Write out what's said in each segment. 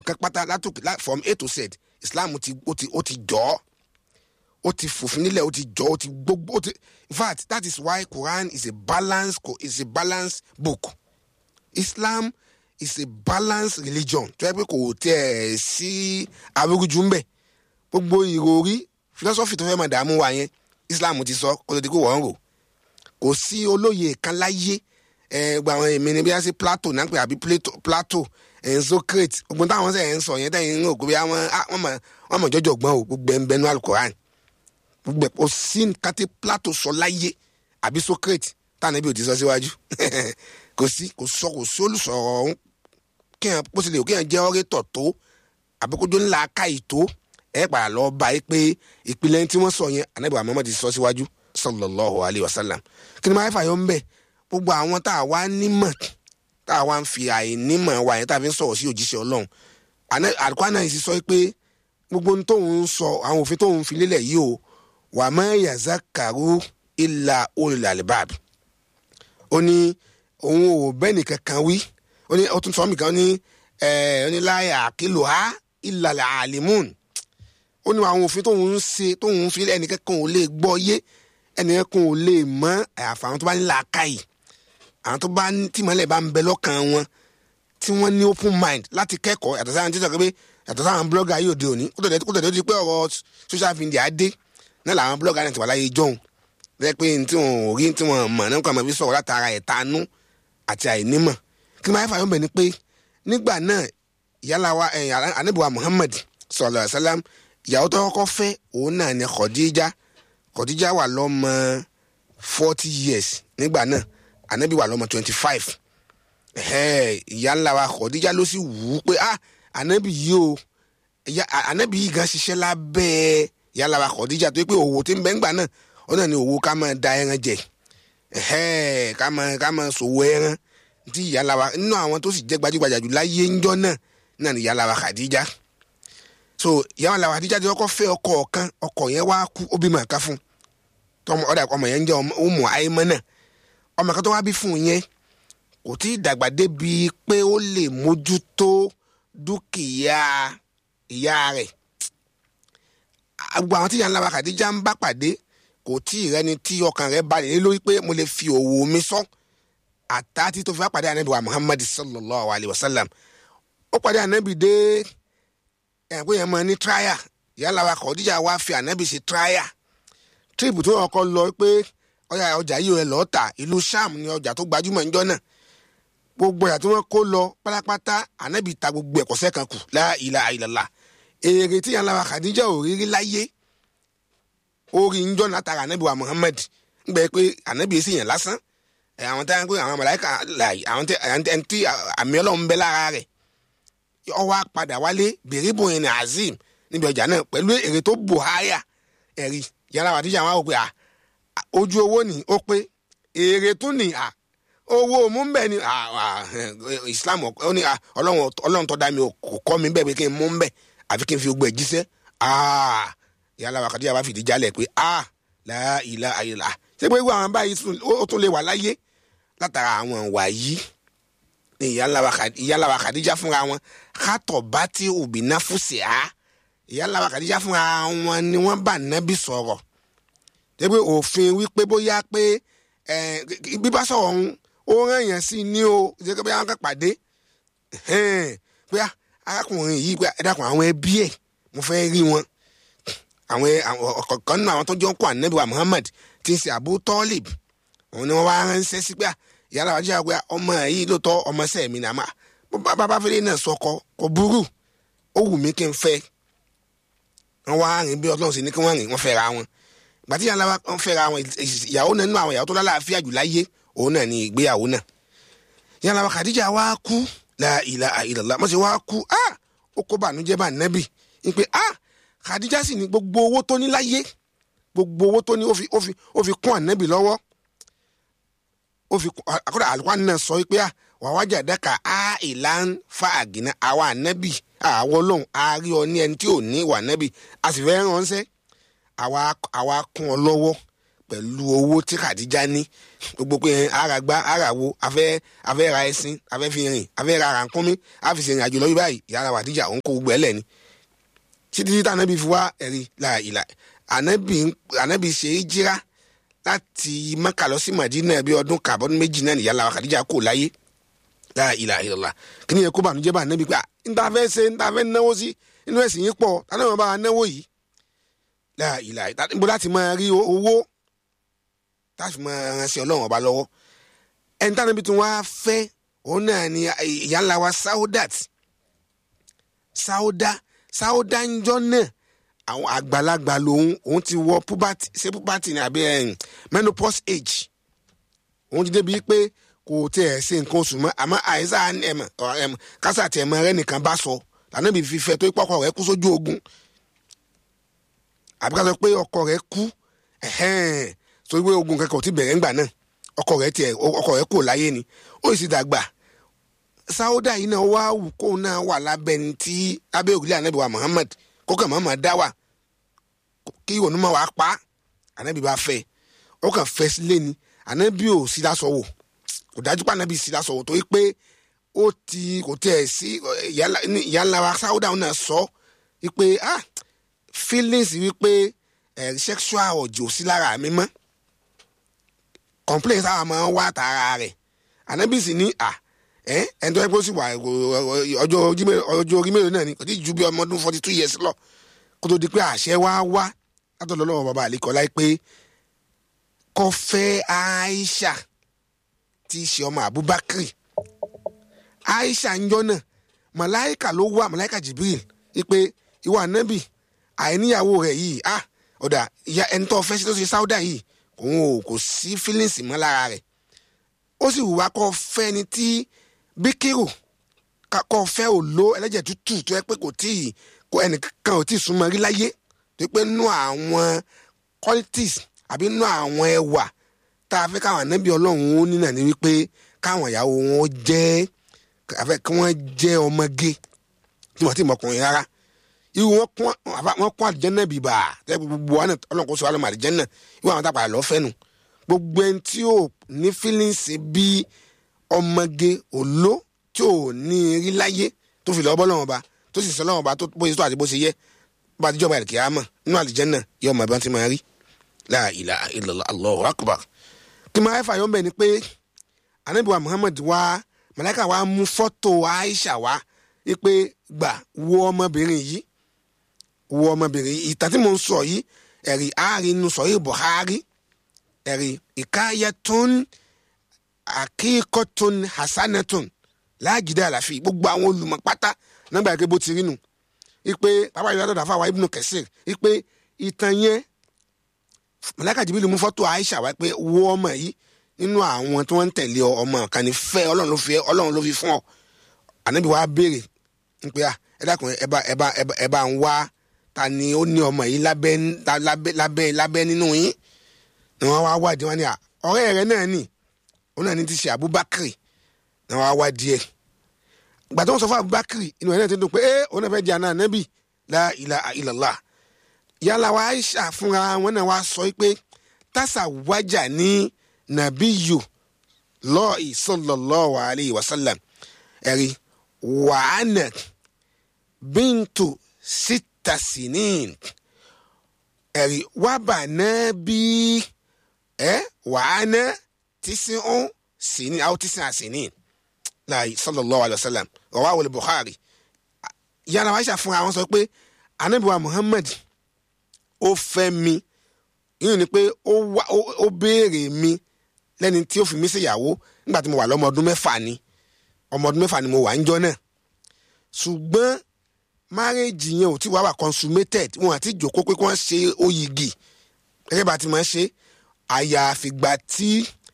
kápátá látòkè lá- from a to z islam ti ó ti ó ti jọ ọ́ ó ti fòfin nílẹ̀ ó ti jọ ó ti gbogbo ó ti in fact that is why quran is a balance is a balance book islam is a balanced religion tó yẹ pé kò tiẹ̀ sí arúgbó ń bẹ̀ gbogbo ìròrí philosophy tó fẹ́ máa dààmú wa yẹn islam ti sọ kó tó di kó wọ́n rò kò sí olóye kan láyé ẹ gba àwọn èmi ni bí wọ́n ṣe plato náà pé àbí Plato- plato ẹ̀ socrates gbogbo táwọn sẹ̀ ń sọ yẹn tẹ̀yìn ń rò pé àwọn ah, wọ́n mọ̀ wọ́n mọ̀ jọjọ gbọ́n o gbogbo ẹ̀ ń bẹnu alukoran gbogbo ẹ̀ kò sí nǹkan tí plato sọ láyé àbí socrates táwọn ẹbí ò ti sọ síwájú kò sí kò sọ kò sí olùsọ̀rọ̀ ọ̀hún kéèyàn bó tilẹ̀ kéèyàn jẹ́ ọ́rẹ́tọ̀ tó àbíkójú ńlá ká ìtó ẹ padà lọ bá yìí pé ìpìlẹ̀ tí wọ́n sọ yẹn anabi muhammad ti sọ síwájú sallallahu alayhi wa sallam kí ni máa fà yọ ń bẹ̀ gbogbo àwọn tá a wá nímọ̀ tá a wá ń fi àìnímọ̀ wa yẹn tá a fi ń sọ̀rọ̀ sí òjíṣẹ́ ọlọ́run àdúgbò náà sì sọ pé gbogbo ohun tóun ń sọ àwọn òfin tóun fi lélẹ̀ yìí o wà má yazakaru illa ulul albab ó ní òun ò bẹ́ẹ̀ nìkan kan wí ó ní ó tún sọ mí kan ó ní ẹ̀ ó ní láyà àkìlò ha ìlàlẹ̀ àlìmùn ó ní àwọn òfin tóun ń ṣe tóun ń fi ẹnìkan kan ò lè gbọ́ yé ẹnìkan kan ò lè mọ̀ àyàfà àwọn tó bá ní làákàyè àwọn tó bá ní tìmọ́lẹ̀ bá ń bẹ lọ́kàn wọn tí wọ́n ní open mind láti kẹ́kọ̀ọ́ yàtọ̀ sáwọn títọ̀ pé yàtọ̀ sáwọn blogger yóò dé òní kó tẹ̀lé kó tẹ̀lé ó di pé ọ̀rọ̀ social media dé náà làwọn blogger náà ti wà láyé jọ̀hún lẹ́yìn pé tí wọn ò rí tí wọn mọ̀ náà kàn máa fi sọ̀rọ̀ látara ẹ̀tanú àti àìnímọ̀ kí ni máa fà yọ̀ bẹ̀ ni pé nígbà náà yálàwá anabiwa muhammad sallallahu alaihi wasallam ìyàwó tó kọ́kọ́ fẹ́ òun náà ni khadija khadija wà lọ́mọ forty years nígbà náà anabi wà lọ́mọ twenty five ìyá ńlá wa khadija ló sì wù ú pé ah anabi yìí o anabi yìí gan ṣiṣẹ́ lábẹ́ ìyá ńlá wa khadija tó yẹ pé òwò tí ń bẹ ńgbà náà ó náà ni òwò ká máa da ẹran jẹ ká máa ká máa ṣòwò ẹran tí ìyá ńlá wa nínú àwọn tó sì jẹ́ gbajúgbajà jù láyé ńjọ́ náà náà ni ìyá ńlá wa khadija so ìyá ńlá wa khadija ti kọ́kọ́ fẹ́ ọkọ ọ̀kan ọkọ yẹn wá kú ó bímọ ká fún tọmọ ọ̀dà ọmọ yẹn ń jẹ́ ọmọ àìmọ́ náà ọmọ kan tó wá bí fún un yẹn kò tí ì dàgbà débi pé ó lè mójútó dúkìá ìyá rẹ̀ gbogbo àwọn tí ìyá ńlá wa khadija ń bá pàdé kò tí ì rẹni tí ọkàn rẹ̀ balẹ̀ lé lórí pé mo lè fi òwò mi sọ àtàtì tó fi wá pàdé ànábì wa muhammad sallallahu alayhi wa sallam ó pàdé ànábì dé ẹ̀kọ́ yẹn mọ̀ ní tíráyà ìyá ńlá wa khadija wá fi ànábì ṣe tíráyà tírípù tó kọ́ lọ pé ọjà ọjà yìí rẹ lọ́ọ́ tà ìlú sham ni ọjà tó gbajúmọ̀ níjọ́ náà gbogbo ọjà tí wọ́n kó lọ pátápátá ànábì ta gbogbo ẹ̀kọ́sẹ́ kan kù la ilaha illallah èrè tí yàrá wa Khadija ò rírí láyé orí njọ́ náà tara ànábì wa Muhammad ń gbẹ pé ànábì èsì yẹn lásán àwọn tí wọ́n àwọn màláíkà láàyè àwọn tí àmì ọlọ́run bẹ lára rẹ̀ ó wá padà wálé bèrè bòyìn ní Azim níbi ọjà náà pẹ̀lú èrè tó bò háyà ẹ̀rí yàrá wa Khadija wọn á wò pé à ojú owó ni ó pé èrè tún ni à owó mú bẹ́ẹ̀ ni islam ó ní ọlọ́run tó dá mi kò kọ́ mi bẹ́ẹ̀ pé kí n mú bẹ́ẹ̀ àfi kí n fi gbogbo ẹ̀ jíṣẹ́ yàrá wa Khadija bá fìdí jálẹ̀ pé la ilaha illallah ṣé pé wọ́n àwọn báyìí ó tún lè wà láyé látara àwọn ìwà yìí ní ìyálà wa Khadija fúnra wọn kátọ̀ bá tí òbí náà fún sí a ìyálà wa Khadija fúnra wọn ni wọ́n bá nábì sọ̀rọ̀ tẹ́gbẹ́ òfin wípé bóyá pé bíbá sọ̀rọ̀ ọ̀hún ó rán èèyàn sí ní o ṣe pé àwọn kan pàdé pé arákùnrin yìí pé ẹ dákun àwọn ẹbí ẹ̀ mo fẹ́ rí wọn àwọn ọ̀kọ̀ọ̀kan nínú àwọn tó jọ ń kó ànábì wa Muhammad ti ń ṣe Abu Talib òun ni wọ́n wá ránṣẹ́ sí pé ìyára wájú àgbẹ̀ ọmọ yìí ló tọ́ ọmọ sẹ́ẹ̀ mi nàá bàbá fẹ́lẹ́ náà sọkọ kò burú ó wù mí kí n fẹ́ wọ́n wá rìn bí Ọlọ́run sì ní kí wọ́n rìn wọ́n fẹ́ ra wọn gbàtí yàrá wọn fẹ́ra àwọn ìyàwó náà nínú àwọn ìyàwó tó lálàáfíà jù láyé òun náà ni ìgbéyàwó náà yàrá wa Khadija wa kú la ilaha illallah mọ̀ sí wa kú ah ó kó bànújẹ́ bá nẹ́bì ń pé ah Khadija sì ní gbogbo owó tó ní láyé gbogbo owó tó ní ó fi ó fi ó fi kún ànẹ́bì lọ́wọ́ ó fi àkọ́dà àlùkò náà sọ pé ah wàwájà dẹ́ka ah ìlànà fa àgìnà àwa ànẹ́bì àwọn olóhùn àárí ọ ní ẹni tí ò ní ìwà ànẹ́bì a sì fẹ́ ránṣẹ́ àwa àwa kún ọ lọ́wọ́ pẹ̀lú owó tí kàdíjà ní gbogbo pé ara gbá ara wo afẹ́ afẹ́ ra ẹṣin afẹ́ fi rìn afẹ́ ra rànkúnmí àfi ṣèrìn àjò lọ́yún báyìí ìyá ara wàdíjà òun kó gbogbo ẹ̀ lẹ̀ ni títí tí ànábì fi wá ẹ̀rí la ìlà ànábì ànábì ṣe é jíra láti mẹ́kà lọ sí màdínà bí ọdún kàbọ́dún méjì náà nìyá làwọn kàdíjà kò láyé la ìlà ìlà kí ni ẹ kó bànújẹ́ bá ànábì pé à ń ta fẹ́ ṣe ń ta fẹ́ náwó sí inú ẹ̀sìn yìí pọ̀ tani wọn bá wa náwó yìí la ìlà ìbò láti máa rí owó láti máa ránṣẹ́ ọlọ́run ọba lọ́wọ́ ẹni tani bí tí wọ́n á fẹ́ òun náà ni ìyá ńlá wa saudat sauda sauda ń jọ náà àwọn àgbàlagbà lòun òun ti wọ puberty ṣé puberty ni àbí menopause age òun ti débi pé kò tẹ̀ ṣe nǹkan oṣù mọ́ àmọ́ àìsàn ẹ̀mọ̀ kásà tẹ̀ mọ́ rẹ nìkan bá sọ tànàbí fífẹ́ tó pọ́kọ rẹ̀ kú sójú ogun àbí ká sọ pé ọkọ rẹ̀ kú sórí pé ogun kankan ò ti bẹ̀rẹ̀ ńgbà náà ọkọ rẹ̀ tiẹ̀ ọkọ rẹ̀ kò láyé ni ó sì dàgbà sáódà yìí náà wá wù kó náà wà lábẹ́ ní tí abẹ́ òrùlé ànábì wa Muhammad kókàn Muhammad dá wà kí ìwọ̀n náà wàá pa ànábì bá fẹ́ ó kàn fẹ́ sílé ni ànábì ò sí lásọ wò kò dájú pé ànábì sí lásọ wò torí pé ó ti kò tẹ̀ sí ìyá ńlá wa sáúdà náà sọ wípé ah feelings wípé ẹ̀ sexual ọ̀jọ̀ sí lára mi mọ́ complaints àwọn máa ń wá tara rẹ̀ ànábì sì ní à ẹ̀ ẹni tó yẹ kó sì wà ọjọ́ orí mélòó náà ni kò tí ju bí ọmọ ọdún forty two years lọ kó tó di pé àṣẹ wá wá látọ̀dọ̀ lọ́wọ́ bàbá àlekọ́ láì pé kó fẹ́ Aisha tí í ṣe ọmọ Abubakar aisha ń jọ náà màláìka ló wá màláìka jibril ipe ìwà ànábì àìníyàwó rẹ̀ yìí ah ọ̀dà ìyá ẹni tó fẹ́ sí tó ṣe sáúdà yìí òun ò kò sí fílíǹsì mọ́ lára rẹ̀ ó sì wùwá kó fẹ́ ni tí bíkírù kó fẹ́ òló ẹlẹ́jẹ̀ tútù tó yẹ pé kò tí ì kó ẹnìkan ò tí ì súnmọ́ rí láyé tó pé nú àwọn qualities àbí nú àwọn ẹwà tá a fẹ́ káwọn ànábì ọlọ́run ó nínà ní wípé káwọn ìyàwó wọn jẹ́ àfẹ kí wọn jẹ ọmọge tí wọn ti mọ ọkùnrin rárá irú wọn kún wọn kún àlìjẹnà bìbà tẹ gbogbo wọn Ọlọ́run kò sọ wà lọmọ àlìjẹnà irú àwọn tàpá lọ fẹnu gbogbo ẹni tí ò ní fílíǹsì bí ọmọge òló tí ò ní rí láyé tó fi lọ bọ́ lọ́wọ́ ba tó sì sọ lọ́wọ́ ba tó bó ṣe tó àti bó ṣe yẹ bá a ti jọba ìkìyà mọ̀ nínú àlìjẹnà yóò mọ̀ bí wọ́n ti máa rí la ilaha illallah Allahu akbar kí máa fà yọ̀ mbẹ́ ni pé anabiwa Muhammad wá màláíkà wa mú fọ́tò Aisha wá wípé gbà wo ọmọbìnrin yìí wo ọmọbìnrin yìí ìtàn tí mo ń sọ yìí ẹ̀rí àárín inú sọ yìí Buhari ẹ̀rí ìkáyẹtún akíkọ́tún hasanatun láàgídá àlàfi gbogbo àwọn olùmọ̀ pátá nígbà pé bó ti rí nu wípé bàbá yìí látọ̀dọ̀ àfàwà Ibnu Kathir wípé ìtàn yẹn màláíkà Jibril mú fọ́tò Aisha wá pé wo ọmọ yìí nínú àwọn tí wọ́n ń tẹ̀lé ọmọ kan ní fẹ́ ọlọ́run ló fi ọlọ́run ló fi fún ọ ànábì wa béèrè ń pé ẹ dákun ẹ bá ẹ bá ẹ bá ń wá ta ni ó ní ọmọ yìí lábẹ́ lábẹ́ lábẹ́ lábẹ́ nínú yín ni wọ́n wá wádìí wọn ni ọ̀rẹ́ rẹ náà nì òun náà ní ti ṣe Abubakar ni wọ́n wá wádìí ẹ̀ ìgbà tó ń sọ fún Abubakar inú ẹ̀ náà ti dùn pé ẹ òun náà fẹ́ di àná ànábì la ilaha illallah yálà wa Aisha fúnra wọn náà wá sọ pé tásà wájà ní nabiyu lọ́ọ̀ì sallallahu alayhi wa sallam ẹ̀rí wàhánà bíntu sita sinin ẹ̀rí wàbà náà bí ẹ̀ wàhánà tísìn sinin àwọn tísìn àsinin láàyè sallallahu alayhi wa sallam rawahu al-Bukhari yàrá wàá ṣàfihàn àwọn sọ pé anabiwa Muhammad ó fẹ́ mi yìí ni pé ó béèrè mi lẹ́ni tí ó fi mí ṣèyàwó nígbà tí mo wà lọ́mọ ọdún mẹ́fà ni ọmọ ọdún mẹ́fà ni mo wà ń jọ náà ṣùgbọ́n márẹ́jì yẹn ò tí wàá wà consummated wọn àti ìjókòó pé kí wọ́n ṣe oyìgì gẹ́gẹ́ bá ti máa ṣe àyàfìgbà tí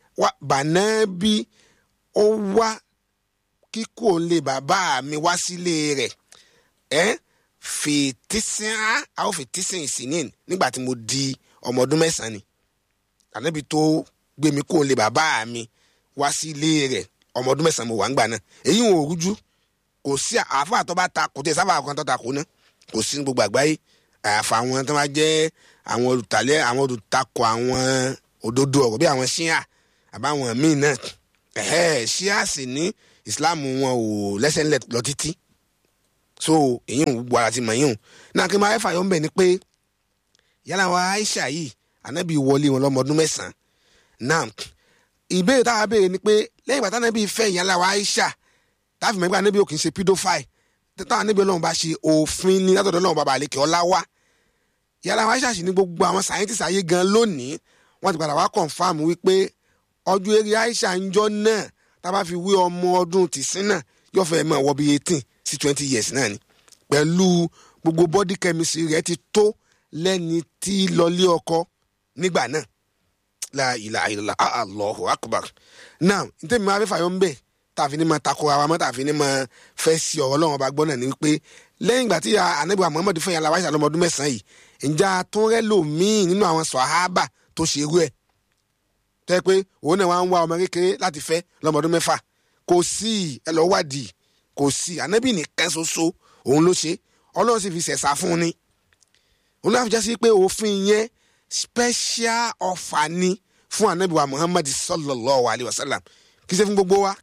bànábí ó wá kíkó lè bàbá mi wá sílé rẹ̀ ẹ́ fètísìn á àwọn fètísìn ìsìnìn nígbà tí mo di ọmọ ọdún mẹ́sàn-án ni ànábi tó gbé mi kó lè bàbá mi wá sí ilé rẹ̀ ọmọ ọdún mẹ́sàn-án mo wà ń gbà náà èyí wọn ò rújú kò sí àáfàá tó bá ta kò tẹ sábà kan tó ta kò ná kò sí ní gbogbo àgbáyé àyàfà àwọn tó máa jẹ́ àwọn olùtàlẹ́ àwọn olùtakọ̀ àwọn òdodo ọ̀rọ̀ bí àwọn ṣíà àbáwọn míì náà ẹ̀hẹ́ ṣíà sì ní islam wọn ò lẹ́sẹ̀ ńlẹ̀ lọ títí so èyí ń gbogbo ara ti mọ̀ yín o náà kí n máa fẹ́ fàyọ̀ ń bẹ̀ ni pé yálà wa aisha yìí ànábì wọlé wọn lọ́mọ ọdún mẹ́sàn-án náà ìbéèrè táwa béèrè ni pé lẹ́yìn ìgbà tánábì fẹ́ yálà wa aisha táàfin mẹ́gbà ànábì ò kì í ṣe pedophile táwọn ànábì ọlọ́run bá ṣe òfin ní látọ̀dọ̀ ọlọ́run bàbá àlekè ọlá wá yàrá wa aisha sì ní gbogbo àwọn scientist ayé gan lónìí wọ́n ti padà wá confam wípé ọjọ́ eré aisha ń jọ náà tá a bá fi wé ọmọ ọdún tìsín náà yóò fẹ́ mọ̀ wọ́ bí eighteen sí twenty years náà ni pẹ̀lú gbogbo body chemistry rẹ̀ ti tó lẹ́ni tí lọlé ọkọ nígbà náà la ilaha illallah allahu akbar now ntẹ́mi máa fẹ́ fàyọ́ ń bẹ̀ tààfi ní ma takora wa mọ́ tààfi ní ma fẹ́ sí ọ̀rọ̀ ọlọ́run ọba gbọ́ náà ni wípé lẹ́yìn ìgbà tí anabi wa muhammadu fẹ́ yàrá wáṣà lọ́mọdún mẹ́sàn-án yìí ǹjẹ́ àtúnrẹ́ lòmíì nínú àwọn sọ̀hábà tó ṣe irú ẹ̀ tó yẹ pé òun náà wá ń wá ọmọ kékeré láti fẹ́ lọ́mọdún mẹ́fà kò sí ẹ lọ́ wádìí kò sí anabi nìkan ṣoṣo òun ló ṣe ọlọ́run sì fi ṣẹ̀ṣà fún un ni òun náà fi jásí pé òfin yẹn special offer ni fún anabi wa muhammadu sallallahu alayhi wa sallam kì í ṣe fún gbogbo wa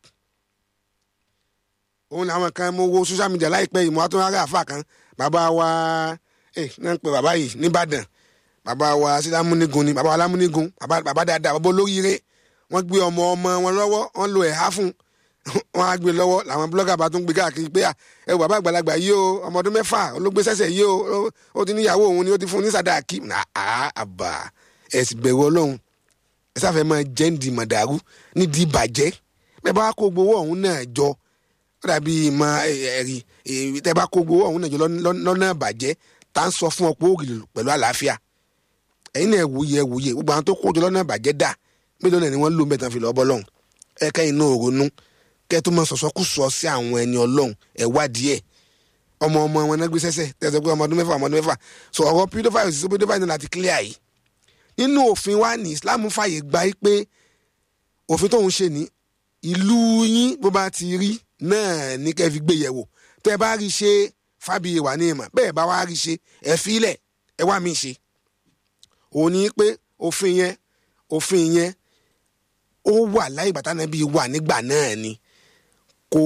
òun làwọn kan mo wo social media láìpẹ́ yìí mo wá tó rárá àfa kan bàbá wa ẹ náà ń pè bàbá yìí nìbàdàn bàbá wa sílámúnigun ni bàbá wa lámúnigun bàbá dáadáa bàbá olóríire wọ́n gbé ọmọ ọmọ wọn lọ́wọ́ wọ́n lo ẹ̀há fún wọ́n á gbé lọ́wọ́ làwọn blọ́gà bá tún gbé káàkiri pé ẹ wò bàbá àgbàlagbà yìí o ọmọ ọdún mẹ́fà olóògbé sẹ́sẹ̀ yìí o ó ti níyàwó òun ni ó ti fún ní sàdáàkì àbà ẹ sì bẹ̀rù ọlọ́run ẹ sáfẹ́ máa jẹ́ ń di màdàrú nídìí ìbàjẹ́ bẹ́ẹ̀ bá kó gbowó ọ̀hún náà jọ ó dàbí ìmọ̀ ẹ̀rí tẹ́ bá kó gbowó ọ̀hún náà jọ lọ́nà ìbàjẹ́ tá à ń sọ fún ọ pé ó rì pẹ̀lú àlàáfíà ẹ̀yin náà wòye wòye gbogbo àwọn tó kó jọ lọ́nà ìbàjẹ́ dà mélòó náà ni wọ́n lò mẹ́tàn fi lọ́ọ́ bọ́ lọ́hùn ẹ kẹ́yìn náà ronú kẹ́ tó máa sọ̀sọ́ kù sọ sí àwọn ẹni ọlọ́hun ẹ̀ wádìí ẹ̀ ọmọ ọmọ wọn náà gbé sẹ́sẹ̀ tẹ̀sán pé ọmọ ọdún mẹ́fà ọmọ ọdún mẹ́fà so ọ̀rọ̀ pedophile sí pedophile náà láti clear yìí nínú òfin wa ní Islam fàyè gba pé òfin tóun ṣe ní ìlú yín bó bá ti rí náà ní kẹ́ fi gbé yẹ̀wò tẹ́ bá rí ṣe fábíyè wà ní ìmọ̀ bẹ́ẹ̀ bá wá rí ṣe ẹ̀ fílẹ̀ ẹ̀ wá mí ṣe òun ní pé òfin yẹn òfin yẹn ó wà láì bàtà náà bí wà nígbà náà ni kò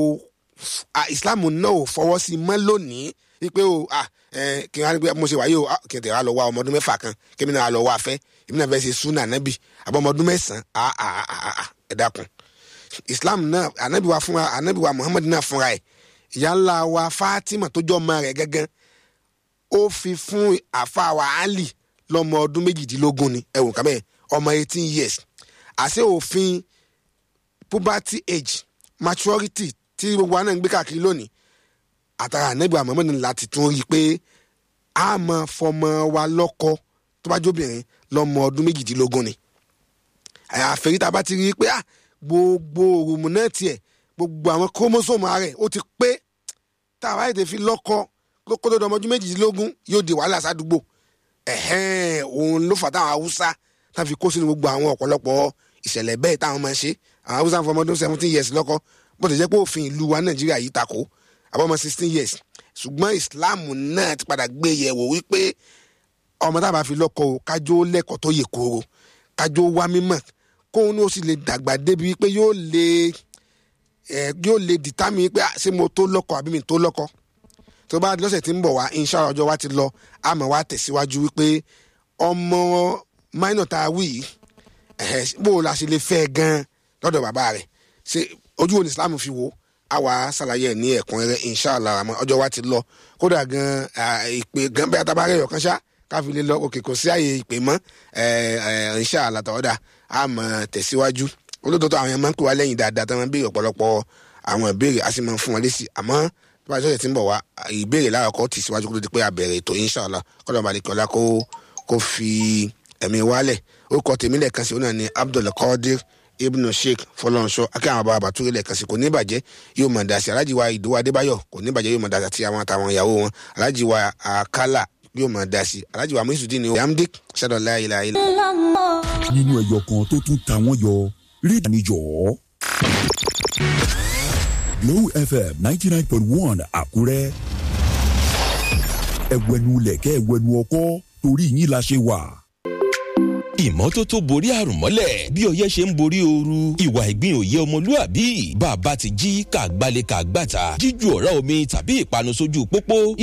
Islam náà ò fọwọ́ sí mọ́ lónìí wípé o kí n wá mo ṣe wáyé o kí n tẹ̀ wá lọ wá ọmọ ọdún mẹ́fà kan kí mi náà lọ wá afẹ́ èmi náà fẹ́ ṣe súnà nábì àbọ̀ ọmọ ọdún mẹ́sàn-án ẹ dákun Islam náà anabi wa fúnra anabi wa Muhammad náà fúnra ẹ̀ ìyá ńlá wa Fatima tó jọ ọmọ rẹ̀ gángan ó fi fún àfa wa Ali lọ́mọ ọdún méjìdínlógún ni ẹ̀wọ̀n kábẹ́ ọmọ eighteen years àṣẹ òfin puberty age maturity tí gbogbo wa náà ń gbé káàkiri lónìí àtàrà anabi wa Muhammad láti tún rí i pé a máa fọmọ wa lọ́kọ tó bá jóbìnrin lọ́mọ ọdún méjìdínlógún ni àfẹ́rí tá a bá ti rí i pé gbogbo òrùmù náà tiẹ̀ gbogbo àwọn krómósómù rẹ̀ ó ti pé tá a bá yìí fi lọ́kọ lóko tó dọmọdún méjìdínlógún yóò di wàhálà sádùúgbò ẹ̀hẹ́n òun ló fà táwọn haúsá tá a fi kó sínú gbogbo àwọn ọ̀pọ̀lọpọ̀ ìṣẹ̀lẹ̀ bẹ́ẹ̀ táwọn máa ń ṣe àwọn haúsá fún ọmọdún seventeen years lọ́kọ bó ti jẹ́ pé òfin ìlú wa nàìjíríà yìí takò àbọ̀mọ sixteen years ṣùgbọ́n islam náà ti padà gbé yẹ̀wò wípé ọmọ tá a bá fi lọ́kọ o kájó lẹ́kọ̀ọ́ tó yè kóró kájó wá mímọ̀ kóun ní ó sì lè dàgbà débi pé yóò lè ẹ yóò lè dìtámì pé ṣé mo tó lọ́kọ àbí mi tó lọ́kọ tó bá lọ́sẹ̀ tí ń bọ̀ wá inshallah ọjọ́ wa ti lọ àmọ́ wa tẹ̀síwájú wípé ọmọ minor tá a wí yìí bó o la ṣe lè fẹ́ gan lọ́dọ̀ bàbá rẹ̀ ṣe ojú wo ni Islam fi wò á wà á ṣàlàyé ẹ̀ ní ẹ̀kúnrẹ́rẹ́ inshallah àmọ́ ọjọ́ wa ti lọ kódà gan ìpè gan bí atabarẹ́ ọ̀kan ṣá káfi lè lọ òkè kò sí àyè ìpè mọ́ inshallah tọ́ọ̀dà àmọ́ tẹ̀síwájú olódodo àwọn yẹn máa ń pè wá lẹ́yìn dáadáa tí wọ́n béèrè ọ̀pọ̀lọpọ̀ àwọn ìbéèrè a sì máa ń fún wọn lésì àmọ́ tó bá ṣẹ̀ṣẹ̀ tí ń bọ̀ wá ìbéèrè láàkọ́ tì síwájú kó tó di pé a bẹ̀rẹ̀ ètò inshallah kọ́lọ́ balẹ̀kọ́lá kó kó fi ẹ̀mí wálẹ̀ ó kọ́ tèmi lẹ́ẹ̀kan sí ọ̀nà ní Abdul Qadir Ibn Sheikh Fọlọ́nṣọ́ akẹ́ àwọn bàbá àbàtúrẹ́ lẹ́ẹ̀kan sí kò ní bàjẹ́ yóò mọ̀ dá sí Alhaji wa Ìdòwú Adébáyọ̀ kò ní bàjẹ́ yóò mọ̀ dá sí àti àwọn àtàwọn ìyàwó wọn Alhaji wa Akala yóò mọ̀ dá sí Alhaji wa Muisudin ni Yamdik ṣàdọ̀ láyìlá ilẹ̀. nínú ẹyọ kan tó tún ta wọ́n yọ rí ìdánijọ́. Glow FM ninety nine point one Àkúrẹ́. ẹ̀wẹ̀nu lẹ̀kẹ́ ẹ̀wẹ̀nu ọkọ́ torí yín la ṣe wà. ìmọ́tótó borí àrùn mọ́lẹ̀ bí ọyẹ́ ṣe ń borí ooru ìwà ìgbín òye ọmọlúàbí bàbá ti jí kàgbálẹ̀ kàgbàtà jíju ọ̀rá omi tàbí ìpanu sójú pópó